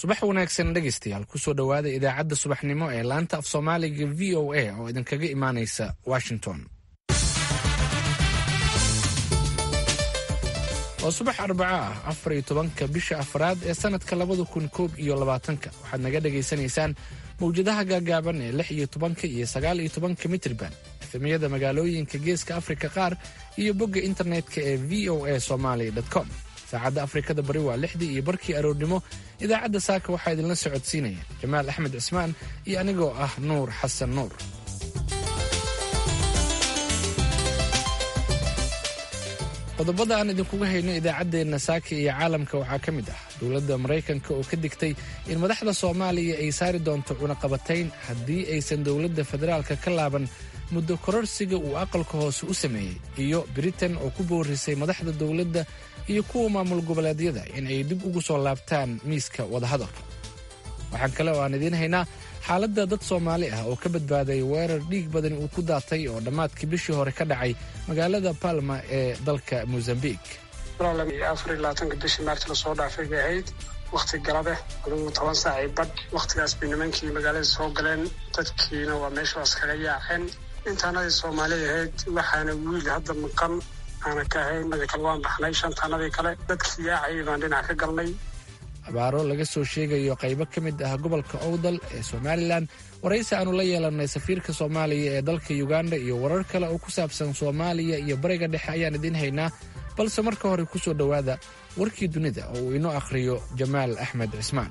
subax wanaagsan dhegaystayaal kusoo dhowaada idaacadda subaxnimo ee laanta af soomaaliga v o a oo idinkaga imaanaysa washington waa subax arbaco ah afar iyo tobanka bisha afraad ee sannadka labada kun koob iyo labaatanka waxaad naga dhagaysanaysaan mawjadaha gaagaaban ee lix iyo tobanka iyo sagaal iyo tobanka mitrban efemiyada magaalooyinka geeska afrika qaar iyo bogga internetka ee v o a somaly com saacadda afrikada bari waa lixdii iyo barkii aroornimo idaacadda saaka waxaa idinla socodsiinaya jamaal axmed cismaan iyo anigoo ah nuur xasan nuur qodobada aan idinkuga hayno idaacaddeenna saaka iyo caalamka waxaa ka mid ah dowladda maraykanka oo ka digtay in madaxda soomaaliya ay saari doonto cunaqabatayn haddii aysan dowladda federaalka ka laaban muddo kororsiga uu aqalka hoose u sameeyey iyo britain oo ku boorisay madaxda dowladda iyo kuwa maamul goboleedyada in ay dib ugu soo laabtaan miiska wadahadalka waxaan kale oo aan idiin haynaa xaaladda dad soomaali ah oo ka badbaaday weerar dhiig badan uu ku daatay oo dhammaadkii bishii hore ka dhacay magaalada palma ee dalka mosambik afarlabaatanka bishii maarti lasoo dhaafay bay ahayd wakhti galabeh adugu toban saacii badh wakhtigaas bay nimankii magaalada soo galeen dadkiina waa meeshaas kaga yaaceen intaanadii soomaali ahayd waxaana wiil hadda maqan aana ka ahayn madi kale waan baxnay shantaanadii kale dadkii yaacayay baan dhinac ka galnay abaaro laga soo sheegayo qaybo ka mid ah gobolka owdal ee somalilan waraysi aanu la yeelannay safiirka soomaaliya ee dalka uganda iyo warar kale oo ku saabsan soomaaliya iyo bariga dhexe ayaan idiin haynaa balse marka hore ku soo dhowaada warkii dunida oo uu inoo akhriyo jamaal axmed cismaan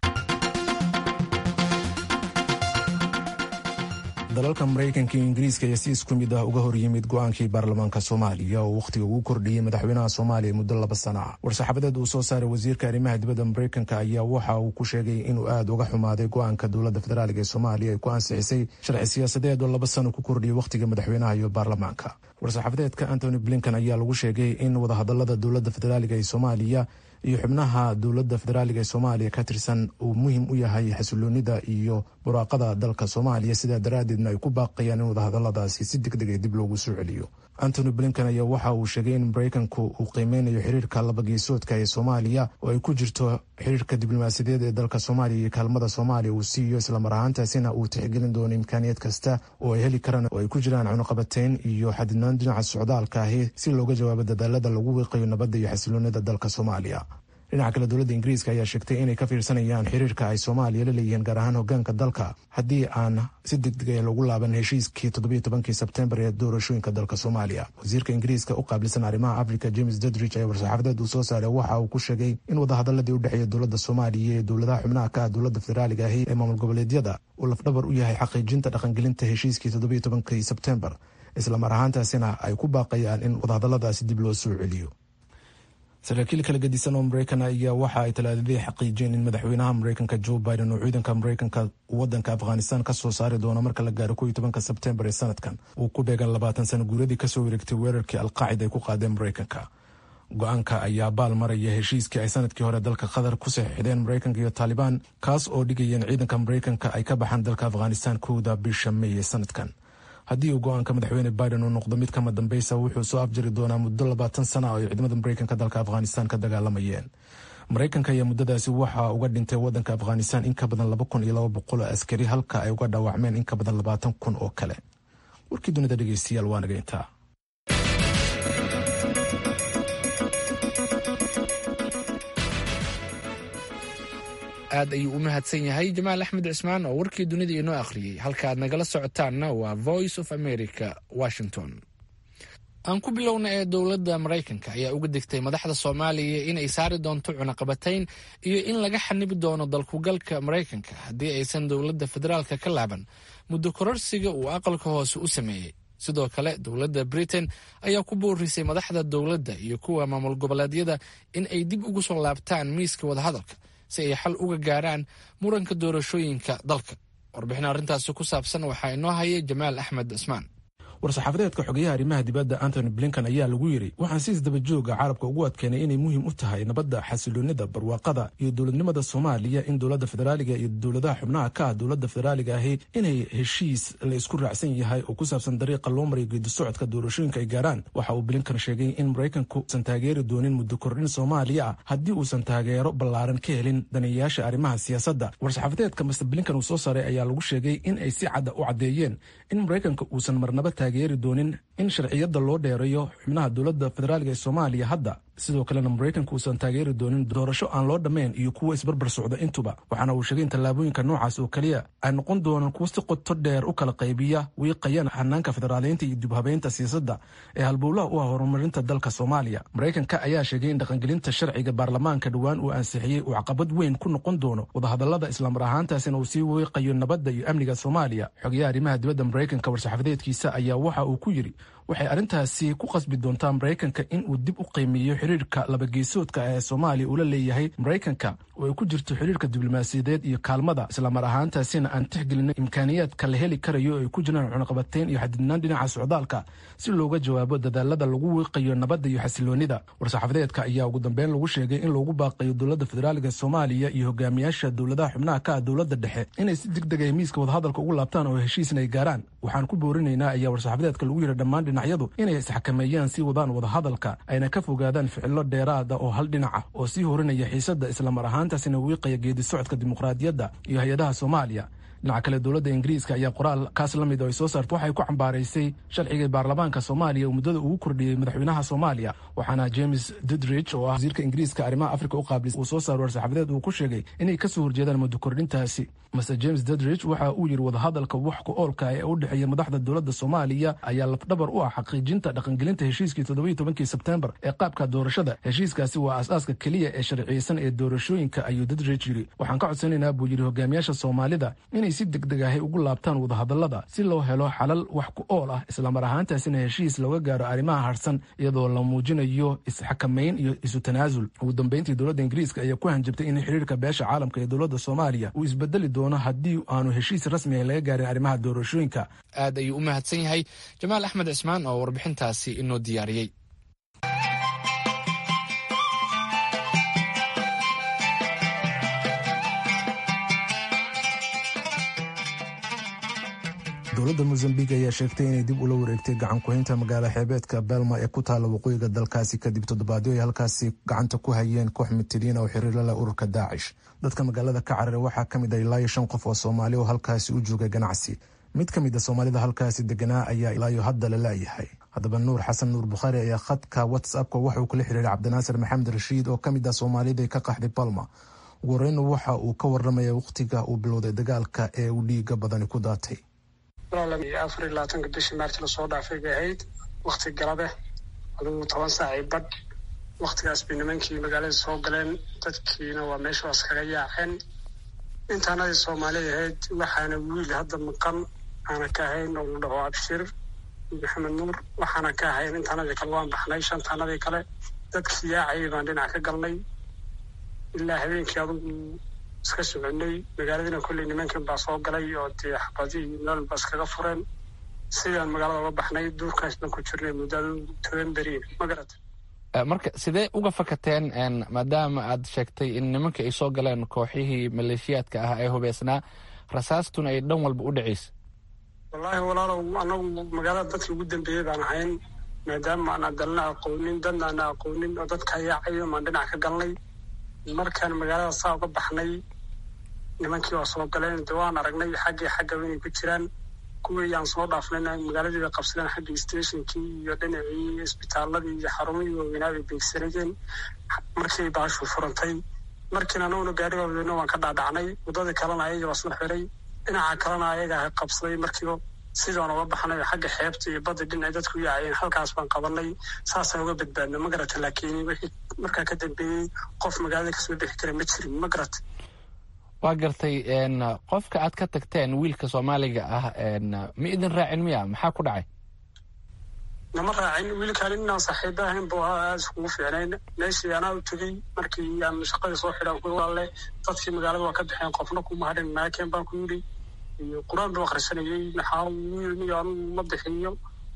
dalalka maraykanka iyo ingiriiska ayaa si isku mid ah uga hor yimid go-aankii baarlamaanka soomaaliya oo wakhtiga ugu kordhiyey madaxweynaha soomaaliya muddo laba sana ah war-saxaafadeed uu soo saaray wasiirka arrimaha dibadda maraykanka ayaa waxa uu ku sheegay inuu aad uga xumaaday go-aanka dowladda federaaliga ee soomaaliya ay ku ansixisay sharci siyaasadeed oo laba sano ku kordhiyey wakhtiga madaxweynaha iyo baarlamaanka war-saxaafadeedka antony blinkan ayaa lagu sheegay in wadahadalada dowladda federaaliga ee soomaaliya iyo xubnaha dowladda federaaliga ee soomaaliya ka tirsan uu muhiim u yahay xasiloonida iyo buraaqada dalka soomaaliya sidaa daraaddeedna ay ku baaqayaan in wadahadaladaasi si deg deg ee dib loogu soo celiyo antony blinkan ayaa waxa uu sheegay in maraykanku uu qiimeynayo xiriirka labageesoodka ee soomaaliya oo ay ku jirto xiriirka diblomaasiyadeed ee dalka soomaaliya iyo kaalmada soomaaliya uu siiyo islamar ahaantaasina uu tixgelin doono imkaaniyad kasta oo ay heli karaan oo ay ku jiraan cunuqabateyn iyo xadidnaan dhinaca socdaalka ahi si looga jawaabo dadaalada lagu wiiqayo nabadda iyo xasiloonida dalka soomaaliya dhinaca kale dowladda ingiriiska ayaa sheegtay inay ka fiirsanayaan xiriirka ay soomaaliya la leeyihiin gaar ahaan hogaanka dalka haddii aan si degdeg ah loogu laaban heshiiskii toddobiyo tobankii sebtembar ee doorashooyinka dalka soomaaliya wasiirka ingiriiska u qaabilsan arrimaha africa james dudridge ayaa war-saxaafadeed uu soo saaray waxa uu ku sheegay in wadahadaladii u dhexeeya dowladda soomaaliya iyo dowladaha xubnaha ka ah dowladda federaaliga ahi ee maamul goboleedyada uu lafdhabar u yahay xaqiijinta dhaqangelinta heshiiskii toddobiyo tobankii sebtembar islamar ahaantaasina ay ku baaqayaan in wadahadaladaasi dib loo soo celiyo saraakiil kala gedisan oo maraykan ayaa waxa ay talaadadii xaqiijiyeen in madaxweynaha maraykanka joe biden uu ciidanka maraykanka wadanka afghanistan ka soo saari doono marka la gaaro kow iyo tobanka sebtembar ee sanadkan uu ku beegan labaatan sano guuradii kasoo wareegtay weerarkii alqaacida ay ku qaadeen maraykanka go-aanka ayaa baal maraya heshiiskii ay sanadkii hore dalka qatar ku saxiixdeen maraykanka iyo taalibaan kaas oo dhigayeen ciidanka maraykanka ay ka baxaan dalka afghanistan kowda bisha mey ee sanadkan haddii uu go-aanka madaxweyne biden uu noqdo mid kama dambeysa wuxuu soo afjari doonaa muddo labaatan sana oo ay ciidamada maraykanka dalka afghanistan ka dagaalamayeen maraykanka ayaa muddadaasi waxa uga dhintay wadanka afghanistan in ka badan laba kun iyo laba boqol oo askari halka ay uga dhaawacmeen in ka badan labaatan kun oo kale warkii dunida dhegeystayaal waa naga intaa aad ayuu u mahadsan yahay jamaal axmed cismaan oo warkii dunida inoo akhriyey halka aad nagala socotaanna waa voice of america washington aan ku bilowna ee dowladda maraykanka ayaa uga digtay madaxda soomaaliya inay saari doonto cunaqabatayn iyo in laga xanibi doono dalkugalka maraykanka haddii aysan dowladda federaalka ka laaban muddo kororsiga uu aqalka hoose u sameeyey sidoo kale dowladda britain ayaa ku boorisay madaxda dowladda iyo kuwa maamul goboleedyada in ay dib ugu soo laabtaan miiska wadahadalka si ay xal uga gaaraan muranka doorashooyinka dalka warbixin arrintaasi ku saabsan waxaa inoo haya jamaal axmed cismaan war-saxaafadeedka xogeyaha arrimaha dibadda antony blinkan ayaa lagu yidhi waxaan si isdabajooga carabka ugu adkeenay inay muhiim u tahay nabadda xasiloonida barwaaqada iyo dowladnimada soomaaliya in dowladda federaaliga iyo dowladaha xubnaha ka ah dowladda federaaliga ahi inay heshiis la isku raacsan yahay oo ku saabsan dariiqa loo maray geedi socodka doorashooyinka ay gaaraan waxa uu blinkan sheegay in maraykanku usan taageeri doonin muddo kordhin soomaaliya ah haddii uusan taageero ballaaran ka helin daneeyayaasha arrimaha siyaasadda war-saxaafadeedka master blinkan uu soo saaray ayaa lagu sheegay in ay si cadda u caddeeyeen in maraykanka uusan marnaba taageeri doonin in sharciyadda loo dheereeyo xubnaha dowladda federaaliga ee soomaaliya hadda sidoo kalena maraykanka uusan taageeri doonin doorasho aan loo dhammayn iyo kuwo isbarbar socda intuba waxaana uu sheegay in tallaabooyinka noocaas oo keliya ay noqon doonaan kuwo si qoto dheer u kala qaybiya wiiqayana hanaanka federaaleynta iyo dibhabeynta siyaasadda ee halbowlaha u ah horumarinta dalka soomaaliya maraykanka ayaa sheegay in dhaqangelinta sharciga baarlamaanka dhowaan uu ansixiyey uu caqabad weyn ku noqon doono wadahadallada islamar ahaantaasina uu sii wiiqayo nabadda iyo amniga soomaaliya xogayaha arrimaha dibadda maraykanka war-saxaafadeedkiisa ayaa waxa uu ku yidhi waxay arrintaasi ku qasbi doontaa maraykanka in uu dib u qiimeeyo xiriirka labageesoodka ee soomaaliya uu la leeyahay maraykanka oo ay ku jirto xiriirka diblomaasiyadeed iyo kaalmada islamar ahaantaasina aan tixgelina imkaaniyaadka la heli karayo oo ay ku jiraan cunaqabateyn iyo xadidnaan dhinaca socdaalka si looga jawaabo dadaalada lagu wiiqayo nabadda iyo xasiloonida war-saxaafadeedka ayaa ugu dambeyn lagu sheegay in loogu baaqayo dowladda federaaliga soomaaliya iyo hogaamiyaasha dowladaha xubnaha ka ah dowladda dhexe inay si deg deg ay miiska wadahadalka ugu laabtaan oo heshiisna ay gaaraan waxaan ku boorinaynaa ayaa war-saxaafadeedka lagu yidhi dhammaan dhinacyadu inay isxakameeyaan sii wadaan wadahadalka ayna ka fogaadaan ficilo dheeraada oo hal dhinaca oo sii horinaya xiisadda islamar ahaantaasina wiiqaya geedi socodka dimuqraadiyadda iyo hay-adaha soomaaliya dhinaca kale dowladda ingiriiska ayaa qoraal kaas la mid oo ay soo saarta waxay ku cambaaraysay sharciga baarlamaanka soomaaliya uu muddada ugu kordhiyey madaxweynaha soomaaliya waxaana james dudridge oo ah wasiirka ingiriiska arrimaha afrika u qaablis uu soo saaro war-saxaafadeed uu ku sheegay inay kasoo horjeedaan muddo kordhintaasi master james dudridge waxa uu yidhi wadahadalka wax ku oolka ee u dhexeeya madaxda dowladda soomaaliya ayaa lafdhabar u ah xaqiijinta dhaqangelinta heshiiskii toddobiyo tobankii sebtembar ee qaabka doorashada heshiiskaasi waa aas-aaska keliya ee sharciyeysan ee doorashooyinka ayuu dudridge yidhi waxaan ka codsanaynaa buu yidhi hogaamiyaasha soomaalida inay si deg deg ahay ugu laabtaan wadahadallada si loo helo xalal wax ku ool ah islamar ahaantaasina heshiis looga gaaro arrimaha harsan iyadoo la muujinayo isxakamayn iyo isu tanaasul ugu dambeyntii dowladda ingiriiska ayaa ku hanjabtay in xiriirka beesha caalamka ee dowladda soomaaliya uu isbedeli doono haddii aanu heshiis rasmi ah laga gaarin arrimaha doorashooyinka aad ayuu u mahadsan yahay jamaal axmed cismaan oo warbixintaasi inoo diyaariyey dowladda mosambik ayaa sheegtay inay dib ula wareegtay gacan ku-haynta magaala xeebeedka belma ee ku taalla waqooyiga dalkaasi kadib toddobaadyo ay halkaasi gacanta ku hayeen koox mitiriin oo xiriir la leh ururka daacish dadka magaalada ka cararay waxaa ka mid ah ilaayo shan qof oo soomaali oo halkaasi u joogay ganacsi mid ka mid a soomaalida halkaasi deganaa ayaa ilaayo hadda la laayahay haddaba nuur xasan nuur bukhaari ayaa khadka whatsappka waxauu kula xiriiray cabdinaasir maxamed rashiid oo ka mid ah soomaalida ka qaxday balma ugu horeyna waxa uu ka waramaya wakhtiga uu bilowday dagaalka ee uu dhiiga badani ku daatay afar iyo labaatanka bishii maarti lasoo dhaafay bay ahayd wakti galabe adugu toban saacii badh waktigaas bay nimankii magaalada soo galeen dadkiina waa meeshaas kaga yaaceen intaanadii soomaali ahayd waxaana wiil hadda maqan aana ka ahayn oo la dhaho abshir maxamed nuur waxaana ka ahayn intaanadii kale waan baxnay shantaanadii kale dadkii yaacayay baan dhinac ka galnay ilaa habeenkii adugu iska soconay magaaladiina kolley nimankan baa soo galay oo dee xabadi iyo nool baa iskaga fureen sidaan magaalada uga baxnay duurkaas baan ku jirnay muddada toban beriin ma garata marka sidee uga fakateen maadaama aad sheegtay in nimanka ay soo galeen kooxihii maleeshiyaadka ah ee hubeysnaa rasaastuna ay dhan walba u dhacaysa wallaahi walaalow anagu magaalada dadka ugu dambeeyey baan ahayn maadaama aanaa dalna aqoonin dadna aana aqoonin oo dadka yaacayo maan dhinac ka galnay markaan magaalada saa uga baxnay nimankii waa soo galeen de waan aragnay xaggii xaggaba inay ku jiraan kuwii aan soo dhaafnayna magaaladii bay qabsadeen xaggii stationkii iyo dhinacii isbitaaladii iyo xarumihii waaweynaa bay beegsanayeen markii baashu furantay markiina anaguna gaari waaweynna waan ka dhaadhacnay waddadii kalena ayaga waa soo xiray dhinaca kalena ayaga qabsaday markiiba sidaan uga baxnay xagga xeebta iyo badda dhinacay dadku yaacayeen halkaas baan qabanay saasaan uga badbaadna ma garata laakiin wixii markaa ka dambeeyey qof magaalada kasoo bixi kara ma jirin ma garata waa gartay qofka aad ka tagteen wiilka soomaaliga ah ma idin raacin miya maxaa ku dhacay nama raacin wiilkaan inaan saaxiiba ahayn buu ahaa aada iskugu fiicnayn meeshii anaa u tegey markii aan shaqadii soo xidhaan ku alle dadkii magaalada waa ka baxeen qofna kuma hadhin maakeen baan ku yidhi iyo qur-aan buu akhrisanayey maxaa wiil iyo anugu ma bixiyo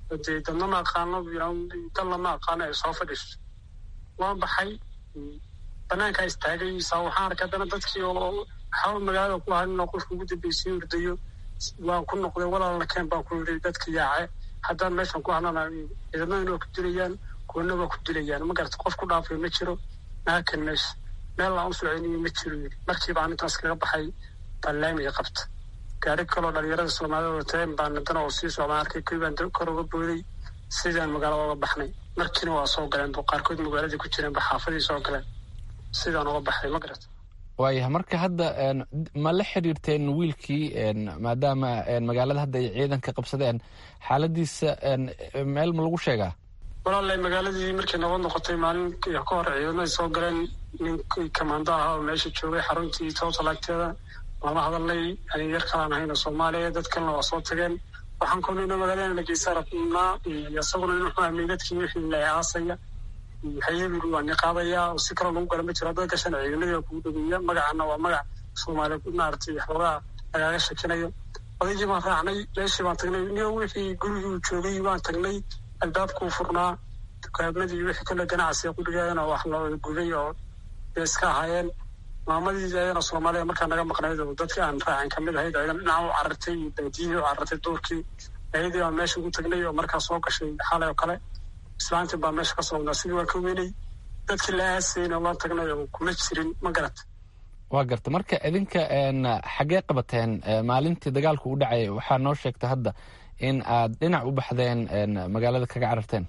dee dadna ma aqaano dalna ma aqaano ay soo fadhiiso waan baxay banaankaa istaagay saa waxaan arkay haddana dadkii oo waxaa magaalada ku hanin oo qofka ugu dambeysay urdayo waan ku noqday walaalna keen baan ku yidhi dadka yaace haddaan meeshan ku hanana ciidamada waa ku dilayaan kuwana waa ku dilayaan ma garata qof ku dhaafay ma jiro naakan meesha meel aan u soconiyo ma jiro yidhi markiiba aan intaas kaga baxay baan laamiga qabta gaari kaloo dhalinyarada soomaalida wateen baan haddana oo sii socdaan arkay kuwii baan kor uga booday sidaan magaalada uga baxnay markiina waa soo galeen qaarkood magaaladii ku jireenba xaafadii soo galeen sidaan uga baxay ma garata waayahay marka hadda ma la xiriirteen wiilkii maadaama magaalada hadda ay ciidanka qabsadeen xaaladiisa meel ma lagu sheegaa walaalay magaaladii markay nabad noqotay maalin ka hor ciidamada soo galeen ninkii kamaando ahaa oo meesha joogay xaruntii towtalagteeda lama hadalnay ani yar kalaan ahayna soomaaliya dad kalena waa soo tageen waxaan kulnayna magaalada lageysa rabnaa isaguna in wuxuu amay dadkii wixii la aasaya hayebigu waa niqaadaya oo si kaloo lagu gala ma jiro hadda gashan ciidamadii waa kugu dhageeya magacana waa magac soomaaliya maaragtay xoogaa lagaaga shakinayo odaygii baan raacnay meeshii baan tagnay niyo wixii gurigii uu joogay waan tagnay albaabkuu furnaa dukaamadii wixii kale ganacsiga gurigaana wax la guday oo bay iska ahaayeen maamadii ayana soomaaliya markaa naga maqnayd oo dadkii aan raacin kamid ahayd aydan dhinaca u carartay iyo baadiyihii u carartay duurkii ayadii baan meesha ugu tagnay oo markaa soo gashay xalay oo kale islaantii baa meesha ka soo wadnaa sidii waan ka weynay dadkii la aasayna waan tagnay oo kuma jirin ma garata waa garta marka idinka xaggee qabateen maalintii dagaalku u dhacay waxaa noo sheegta hadda in aad dhinac u baxdeen magaalada kaga cararteen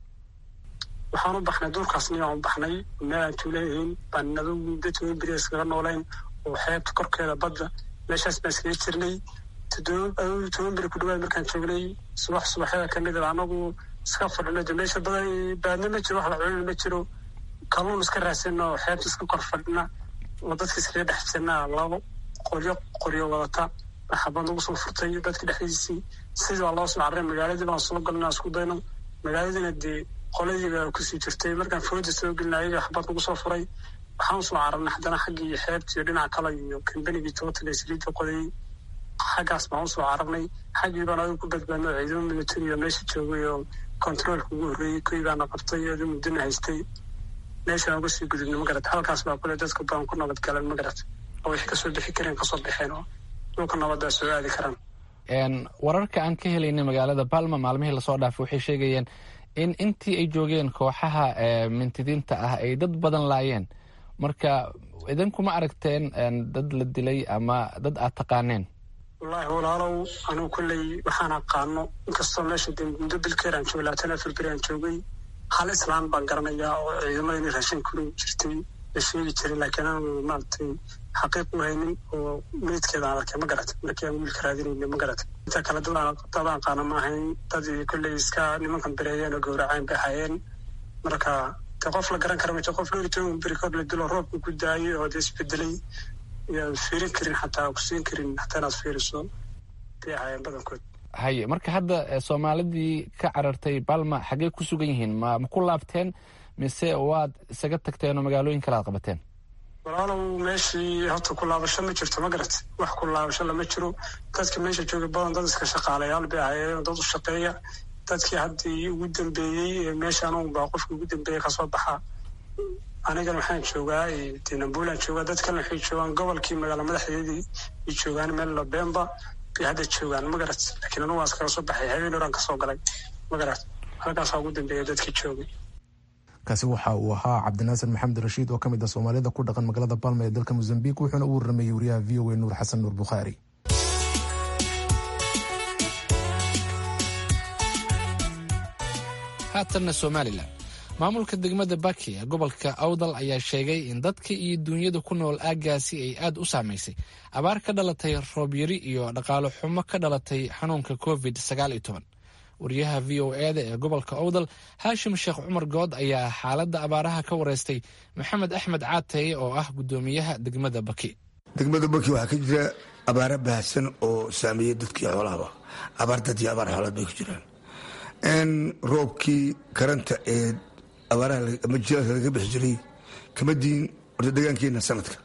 waxaan u baxnay duurkaasni aan u baxnay meel aan tuuleeyihiin baan nado dadka beri iskaga noolayn oo xeebta korkeeda badda meeshaas baan iskaga jirnay toban beri ku dhawaad markaan joognay subax subaxyada kamid a anagu iska fadhino de meesha badan baadna ma jiro wax la culina ma jiro kalluun iska raasina oo xeebta iska kor fadhina oo dadka iskaga dhex jirnaa labo qoryo qoryo wadata xabad lagu soo furtay dadka dhexdiisii sidii baa loo soo carray magaaladii baan soo galnaa isku dayno magaaladiina dee qoladiiba kusii jirtay markaan fooda soo gelina ayaga xabad lagu soo furay waxaan usoo cararnay haddana xaggii iyo xeebta iyo dhinaca kale iyo kambanigii total ee saliidda qodayay xaggaas baan usoo cararnay xaggii baan adigu ku badbaadno ciidamo military oo meesha joogay oo controolka ugu horreeyey kuwii baana qabtay adu muddana haystay meeshaan uga sii gudubnay magarata halkaas baa kule dadka baan ku nabad galan magarata oo wixii kasoo bixi kareen kasoo baxeen oo dhulka nabaddaa soo aadi karaan wararka aan ka helaynay magaalada balma maalmihii lasoo dhaafay waxay sheegayeen in intii ay joogeen kooxaha mintidiinta ah ay dad badan laayeen marka idinkuma aragteen dad la dilay ama dad aad taqaaneen wallaahi walaalow anugu kolley waxaan aqaano inkastoo meesha de muddo bilkeer aan joogay labaatan afar beri aan joogay hal islaan baan garanayaa oo ciidamada inay raashin kulu jirtay la sheegi jiray laakiin aanu maaragtay xaqiiq u haynin oo meydkeeda aan arkay ma garatay markii aan wiilka raadinayna ma garatay inta kale dadaan qaana ma ahayn dad kolley iska nimankan bereeyeen oo gowraceen bay ahaayeen marka de qof la garan kara ma jiro qof dhowr toban beri kor la dilo roobka ku daayay oo de isbedelay yaan fiirin karin xataa ku siin karin hataa inaad fiiriso bay ahaayeen badankood haye marka hadda soomaalidii ka carartay balma xaggee ku sugan yihiin ma ma ku laabteen mise waad isaga tagteen oo magaalooyin kale aad qabateen walaalow meeshii horta ku laabasho ma jirto ma garat wax ku laabasho lama jiro dadka meesha jooga badan dad iska shaqaalayaal bay ahaayeen dad u shaqeeya dadkii haddii ugu dambeeyey ee meeshaan un baa qofka ugu dambeeyey kasoo baxa anigan waxaan joogaa dinambuulan joogaa dad kalena waxay joogaan gobolkii magaala madaxdeedii ay joogaan meel labemba bay hadda joogaan ma garat laakiin anugu waan iskaga soo baxay habeen horaan kasoo galay ma garat halkaasaa ugu dambeeya dadkii joogay kaasi waxa uu ahaa cabdinaasir maxamed rashiid oo ka mid ah soomaalida ku dhaqan magaalada balma ee dalka mozambique wuxuuna u warramayey wariyaha v o a nuur xasan nuur bukhaari haatanna somalilan maamulka degmada baki ee gobolka awdal ayaa sheegay in dadka iyo duunyada ku nool aaggaasi ay aad u saamaysay abaar ka dhalatay roobyari iyo dhaqaalo xumo ka dhalatay xanuunka covid sagaal iyo toban wariyaha v o eda ee gobolka awdal haashim sheekh cumar good ayaa xaaladda abaaraha ka wareystay maxamed axmed caataye oo ah guddoomiyaha degmada baki degmada baki waxaa ka jira abaara baahsan oo saameeya dadkii xoolahaba abaar dad iyo abaar xoolaad bay ku jiraan roobkii karanta ee abaaraha ama jilaadka laga bixi jiray kama diin horta degaankeena sanadka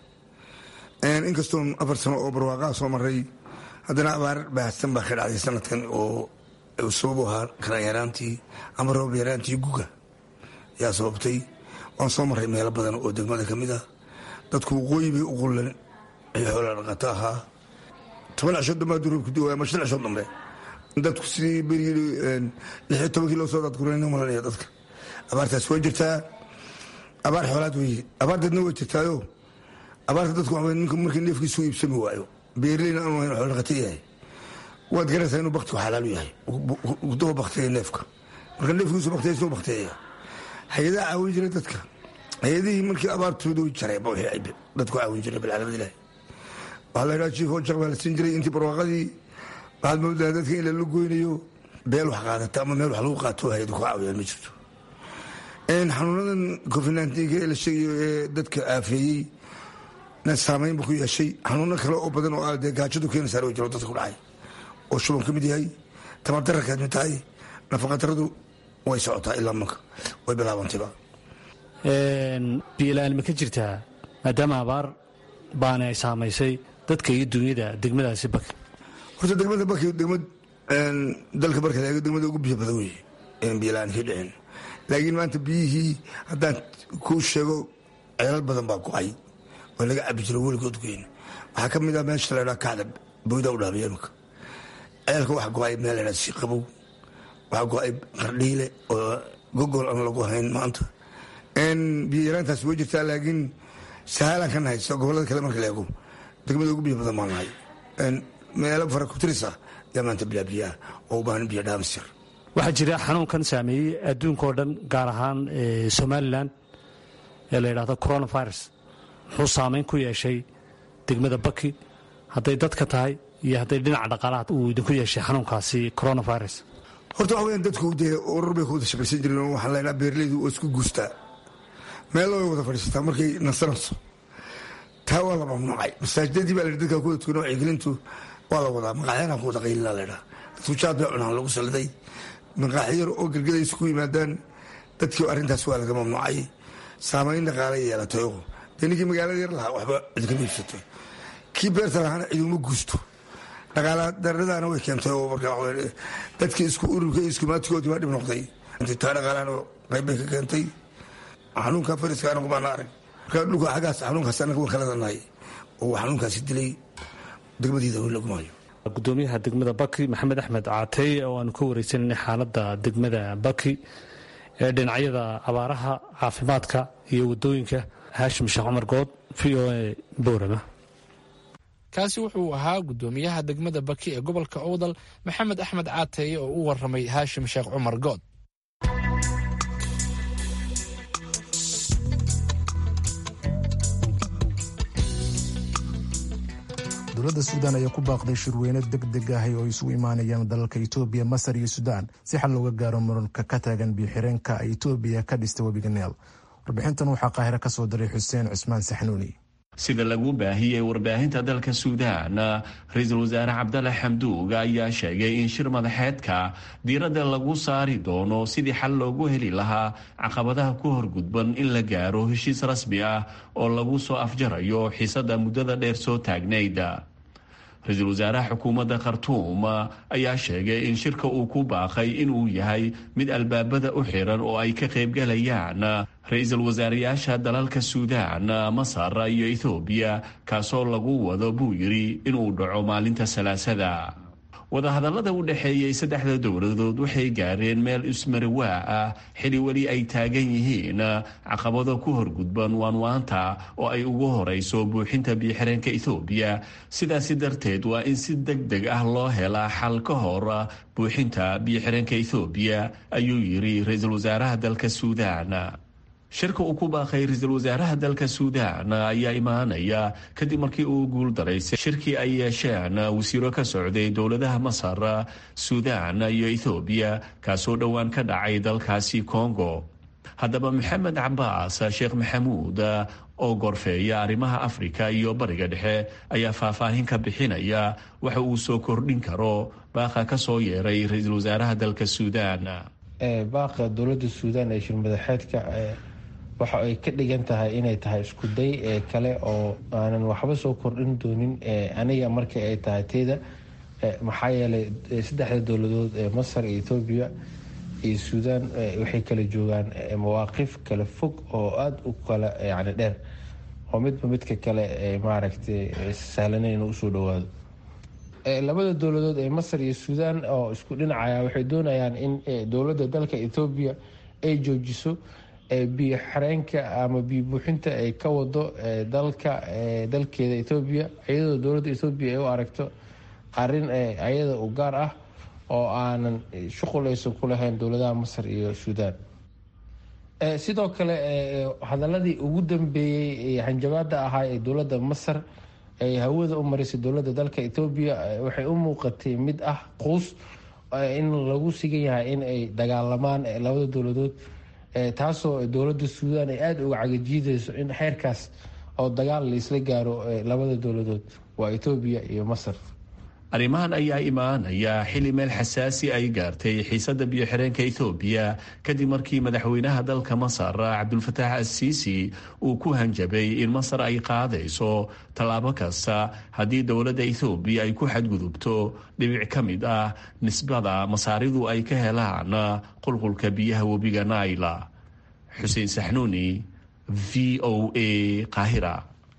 inkastoon afar sano oo barwaaqaha soo maray haddana abaar baahsan baa ka dhacday sanadkan oo sababu ahaa karaan yaraantii ama roob yaraantii guga yaa sababtay waan soo marray meelo badan oo degmada ka mid ah dadku waqooyi bay u qullan ay xoola dhaqato ahaa toban cisho dambe hadduu roobku dii ama shan cisho dambe dadku sidii berigii lixiyo tobankii loo soo dadgurayna malanaya dadka abaartaas way jirtaa abaar xoolaad weye abaar dadna way jirtaayo abaarta dadku waa ninka markii neefkiisu iibsami waayo beerleyna aanu hayn xoolo dhaqata yahay waad garanaysaa inuu baktigu xalaalu yahay daba baktiya neefka marka neefkiisu baktiya soo baktiya hay-adaha caawin jiray dadka hay-adihii markii abaartooda way jareen dadku caawin jiray bilcaalamad ilahi waxaa la yidhaha jiif ojaq baa la siin jiray intii barwaaqadii waxaad moodaa dadka in lala goynayo beel wax qaadata ama meel wax lagu qaato hay-adu ku caawiyaan ma jirto xanuunadan covid nnteenka ee la sheegayo ee dadka aafeeyey na saamayn bu ku yeeshay xanuuno kale oo badan oo dee gaajadu keenaysaa way jiro dadka ku dhacay oo shuban ka mid yahay tamardararkaad mid tahay nafaqadaradu way socotaa ilaa manka way bilaabantayba biyola-aan ma ka jirtaa maadaama abaar baana ay saamaysay dadka iyo dunyada degmadaasi baki horta degmada baki degmad dalka marka laego degmada ugu biyo badan weye biyola-aan ka dhicin laakiin maanta biyihii haddaan kuu sheego ceelal badan baa go-ay oo laga cabi jiro weligood goyn waxaa ka mid ah meesha la dhaa kacda booyda u dhaabiya imika ceelka waxa go-ay meel la dhaa siiqabow waxaa go-ay qardhiile oo gogol aan lagu hayn maanta biyo yaraantaas way jirtaa laakiin sahaalaan ka nahay soo gobollada kale marka la eego degmada ugu biyo badan baan nahay meelo fara kutiris ah yaa maanta bilaa biyaah oo u baahan biyo dhaamisir waxaa jira xanuunkan saameeyey adduunka oo dhan gaar ahaan somalilan ee la yidhahdo coronavirus muxuu saameyn ku yeeshay degmada baki hadday dadka tahay iyo hadday dhinaca dhaqaalaha uu idinku yeeshay xanuunkaasi coronavirus horta waxa weyaan dadku dee urur bay ku wada shaqaysan jireen oo waxaan leynaa beeraleydu oo isku guustaa meelo way wada fadhiisataa markay nasanayso taa waa la mamnuucay masaajidadii baa la dadka ku wada tukana wacyigelintu waa la wadaa maqaaxyana ku wada qaylina la ydhaa dadku jaad bay cunaan lagu saliday maqaaxyar oo gargaday isku yimaadaan dadkii arrintaas waa laga mamnuucay saamayn dhaqaala yeelatay oo dee ninkii magaalada yar lahaa waxba cid kama iibsatay kii beerta lahaana ciduma guusto dhaqaala daradaana way keentay oo marka dadkii isku ururka iyo iskumaatigoodii baa dhib noqday taa dhaqaalahana qayb bay ka keentay xanuunka fariska anagu baana arag marka dhulka xaggaas xanuunkaas anaga waan kala danahay oo xanuunkaasi dilay degmadiida weli lagu maayo gudoomiyaha degmada baki maxamed axmed caatey oo aanu ka wareysananay xaaladda degmada baki ee dhinacyada abaaraha caafimaadka iyo wadooyinka haashim sheekh cumar good v o a boorama kaasi wuxuu ahaa gudoomiyaha degmada baki ee gobolka owdal maxamed axmed caateeye oo u waramay haashim sheekh cumar good dowladda suudaan ayaa ku baaqday shirweyne deg deg ah oo isugu imaanayaan dalalka itoobiya masar iyo suudaan si xal looga gaaro muranka ka taagan biyo-xireenka ay itoobiya ka dhistay webiga neel warbixintan waxaa qaahiro ka soo diray xuseen cusmaan saxnuuni sida lagu baahiyey warbaahinta dalka suudaan ra-iisul wasaare cabdalla xamduug ayaa sheegay in shir madaxeedka diiradda lagu saari doono sidii xal loogu heli lahaa caqabadaha ku horgudban in la gaaro heshiis rasmi ah oo lagu soo afjarayo xiisada muddada dheer soo taagnayd ra-iisul wasaaraha xukuumadda khartuum ayaa sheegay in shirka uu ku baaqay inuu yahay mid albaabada u xiran oo ay ka qaybgalayaan ra-iisul wasaarayaasha dalalka suudaan masar iyo ethoobiya kaasoo lagu wado buu yidhi inuu dhaco maalinta salaasada wadahadallada u dhexeeyey saddexda dowladood waxay gaareen meel ismarawaa ah xili weli ay taagan yihiin caqabado ku horgudban waanwaanta oo ay ugu horeyso buuxinta biyoxireenka ethoobiya sidaasi darteed waa in si deg deg ah loo helaa xal ka hor buuxinta biyoxireenka ethoobiya ayuu yidhi ra-iisul wasaaraha dalka suudaan shirka uu ku baaqay ra-iisul wasaaraha dalka suudaan ayaa imaanaya kadib markii uu guul daraysay shirkii ay yeesheen wasiiro ka socday dowladaha masar suudaan iyo ethoobiya kaasoo dhowaan ka dhacay dalkaasi kongo haddaba maxamed cabaas sheekh maxamuud oo gorfeeya arrimaha afrika iyo bariga dhexe ayaa faahfaahin ka bixinaya waxa uu soo kordhin karo baaqa ka soo yeeray ra-iisul wasaaraha dalka suudaan baaqa dowladda suudaan ee shirmadaxeedka waxa ay ka dhigan tahay inay tahay isku day ee kale oo aanan waxba soo kordhin doonin aniga markii ay tahay teyda maxaa yeelay saddexda dowladood ee masar iyo etoobiya iyo suudaan waxay kala joogaan mawaaqif kala fog oo aada u kala yani dheer oo midba midka kale maaragtay sahlaneyn inuu usoo dhawaado labada dowladood ee masar iyo suudaan oo isku dhinacaya waxay doonayaan in dowladda dalka etoobiya ay joojiso biyo xareenka ama biyo buuxinta ay ka wado dalka dalkeeda etoobiya iyadoo dowladda etoobiya ay u aragto arin ayada u gaar ah oo aanan shuqul aysan ku lahayn dowladaha masar iyo suudaan sidoo kale hadaladii ugu dambeeyey hanjabaada ahaa ee dowladda masar ay hawada u marisay dowladda dalka etoobiya waxay u muuqatay mid ah quus in lagu sigan yahay in ay dagaalamaan labada dowladood taasoo dowladda suudaan ay aada uga cagajiidayso in xeerkaas oo dagaal laisla gaaro labada dowladood waa etoobiya iyo masar arrimahan ayaa imaanaya xili meel xasaasi ay gaartay xiisadda biyo-xireenka etoobiya kadib markii madaxweynaha dalka masar cabdulfataax assiisi uu ku hanjabay in masar ay qaadayso tallaabo kasta haddii dowladda ethoobiya ay ku xadgudubto dhibic ka mid ah nisbada masaaridu ay ka helaan qulqulka biyaha webiga naila xuseen saxnuuni v o a qaahira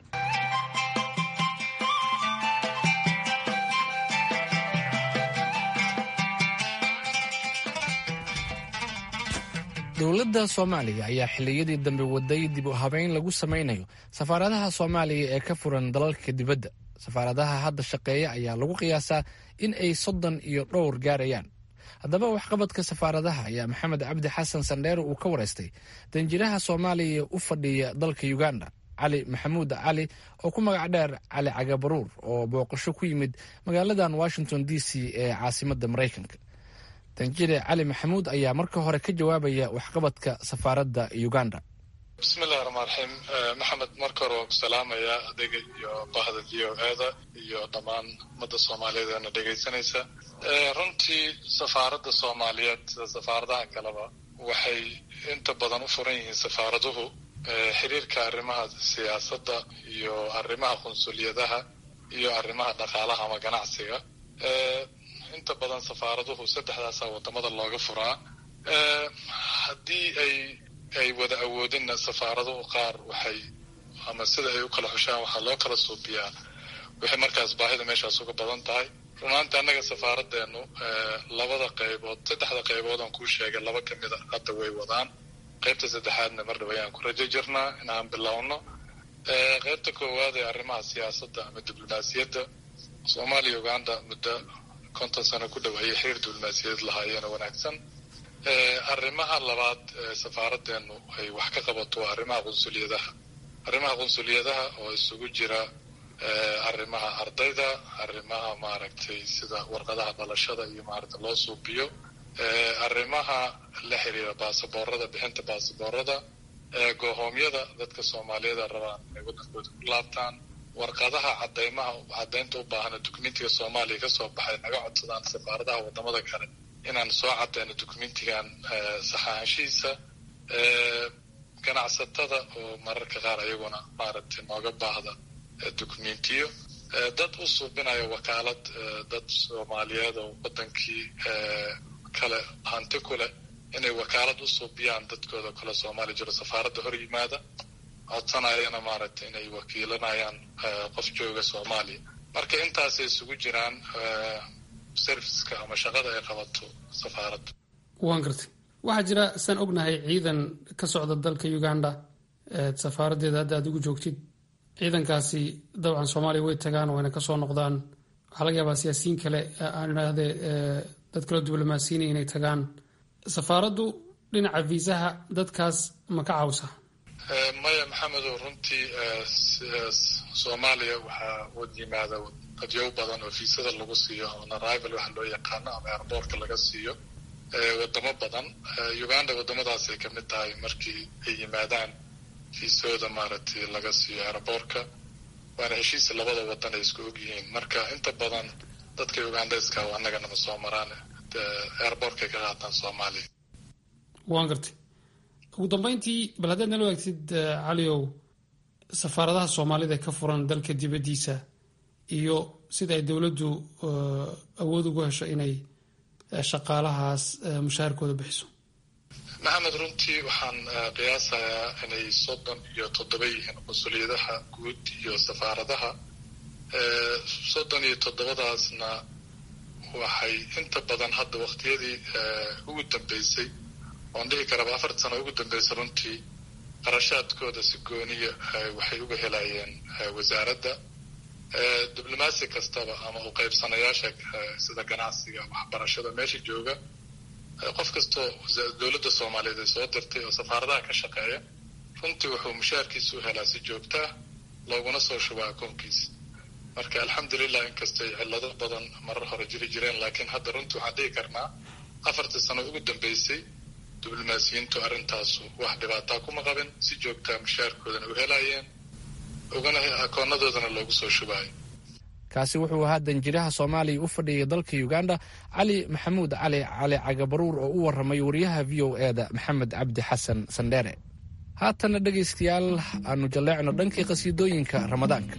dowladda soomaaliya ayaa xilliyadii dambe waday dib u habeyn lagu samaynayo safaaradaha soomaaliya ee ka furan dalalka dibadda safaaradaha hadda shaqeeya ayaa lagu qiyaasaa in ay soddon iyo dhowr gaarayaan haddaba waxqabadka safaaradaha ayaa maxamed cabdi xasan sandheere uu ka wareystay danjiraha soomaaliya u fadhiya dalka uganda cali maxamuud cali oo ku magac dheer cali cagabaruur oo booqasho ku yimid magaaladan washington d c ee caasimadda maraykanka danjire cali maxamuud ayaa marka hore ka jawaabaya waxqabadka safaaradda uganda bismillahi raxmaan raxiim maxamed marka hore waan ku salaamayaa adiga iyo bahda v o eda iyo dhammaan ummadda soomaaliyeed eena dhegaysanaysa runtii safaaradda soomaaliyeed sida safaaradaha kaleba waxay inta badan u furan yihiin safaaraduhu xiriirka arrimaha siyaasadda iyo arrimaha qunsuliyadaha iyo arrimaha dhaqaalaha ama ganacsiga inta badan safaaraduhu saddexdaasa wadamada looga furaa haddii ay ay wada awoodinna safaaraduhu qaar waxay ama sida ay u kala xushaan waxaa loo kala suubiyaa waxay markaas baahida meeshaas uga badan tahay runaanti annaga safaaraddeenu labada qaybood saddexda qaybood aan kuu sheegay laba ka mid a hadda way wadaan qaybta saddexaadna mar dhow ayaan ku rajo jirnaa in aan bilowno qaybta koowaad ee arrimaha siyaasadda ama diblomaasiyadda soomaaliya uganda muddo konton sano ku dhow ayay xiriir diblomaasiyadeed lahaayeena wanaagsan arrimaha labaad safaaraddeenu ay wax ka qabato waa arrimaha qunsuliyadaha arrimaha qunsuliyadaha oo isugu jira arrimaha ardayda arrimaha maaragtay sida warqadaha dhalashada iyo maaragta loo suubiyo arrimaha la xiriira baasaboorada bixinta baasaboorada goohoomyada dadka soomaaliyeeda rabaan inay waddankooda ku laabtaan warqadaha cadaymaha caddaynta u baahana dukumentiga soomaaliya kasoo baxay naga codsadaan safaaradaha wadamada kale inaan soo cadayno dukumentigan saxaanshihiisa ganacsatada oo mararka qaar ayaguna maaragtay nooga baahda dukumentiyo dad u suubinaya wakaalad dad soomaaliyeed oo wadankii kale hanti ku leh inay wakaalad u suubiyaan dadkooda kale soomaaliya jiro safaaradda hor yimaada codsanayana maaragtay inay wakiilanayaan qof jooga soomaaliya marka intaasay isugu jiraan serviceka ama shaqada ay qabato safaaradda waan gartay waxaa jira saan ognahay ciidan ka socda dalka uganda safaaraddeeda hadda aad ugu joogtid ciidankaasi dabcan soomaaliya way tagaan wayna kasoo noqdaan waxaa laga yaabaa siyaasiyiin kale aan idhaahdee dad kaloo diblomaasiyiina inay tagaan safaaraddu dhinaca viisaha dadkaas ma ka cawsa maya maxamedow runtii soomaaliya waxaa wad yimaada dadyow badan oo fiisada lagu siiyo ama arrival waxa loo yaqaano ama airboortka laga siiyo wadamo badan uganda wadamadaasay kamid tahay markii ay yimaadaan fiisooda maaragtay laga siiyo airboortka waana heshiis labada wadan ay isku og yihiin marka inta badan dadka ugandeska annaganama soo maraan airboortkay ka qaataan soomaaliya waan gartay ugu dambeyntii bal haddaad nala waagtid caliow safaaradaha soomaalida ka furan dalka dibaddiisa iyo sida ay dowladdu awood ugu hesho inay shaqaalahaas mushaharkooda bixiso maxamed runtii waxaan qiyaasayaa inay soddon iyo toddoba yihiin mas-uuliyadaha guud iyo safaaradaha soddon iyo toddobadaasna waxay inta badan hadda waqtiyadii ugu dambeysay oon dhihi karaba afarta sano ugu dambeysay runtii qarashaadkooda si gooniya waxay uga helayeen wasaaradda diblomaasi kastaba ama u qaybsanayaasha sida ganacsiga waxbarashada meesha jooga qof kastoo dowladda soomaaliyeed ay soo dirtay oo safaaradaha ka shaqeeya runtii wuxuu mushaarkiisa u helaa si joogtaa looguna soo shubaa akoonkiisa marka alxamdulilah inkastay cillado badan marar hore jiri jireen laakiin hadda runtii waxaan dhihi karnaa afartii sano ugu dambeysay diblomaasiyiintu arrintaasu wax dhibaataa kuma qabin si joogtaa mushaarkoodana u helayeen ugana akoonnadoodana loogu soo shubaayo kaasi wuxuu ahaa danjiraha soomaaliya u fadhiyay dalka uganda cali maxamuud cali cali cagabaruur oo u warramay wariyaha v o eda maxamed cabdi xasan sandheere haatana dhegaystayaal aanu jalleecno dhankii qhasiidooyinka ramadaanka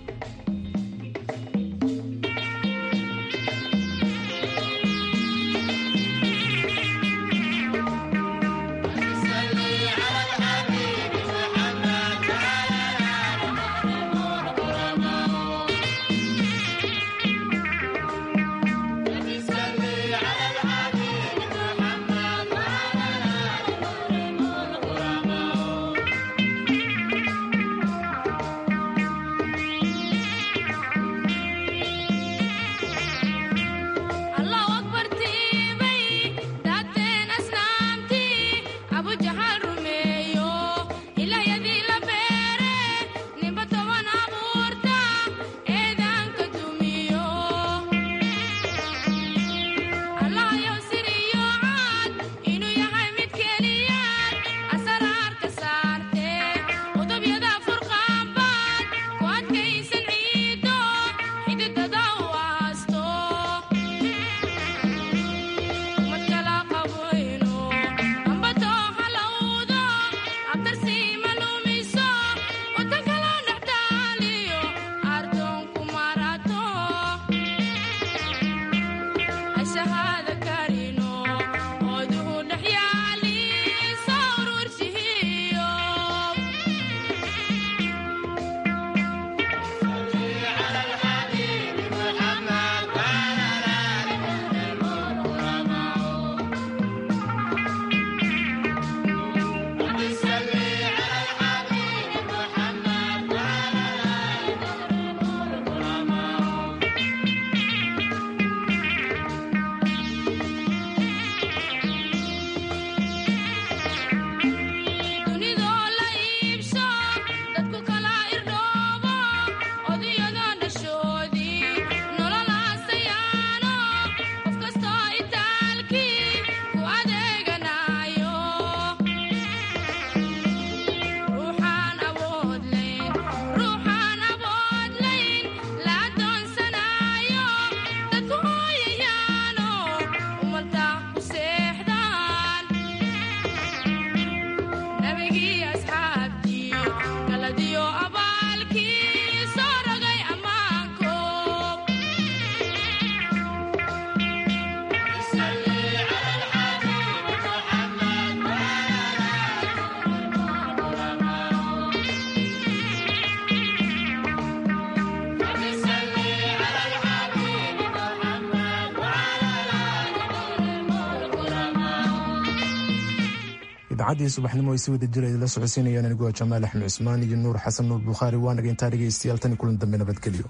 idaacadii subaxnimo ay si wada jira idinla socodsiinayaan anigoo jamaal axmed cusmaan iyo nuur xasan nuur bukhaari waa naga intaa dhegaystayaal tan kulan dambe nabadgelyo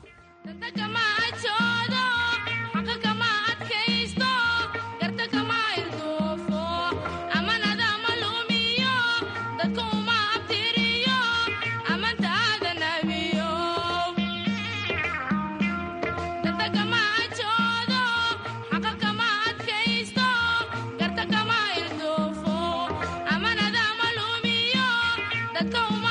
Go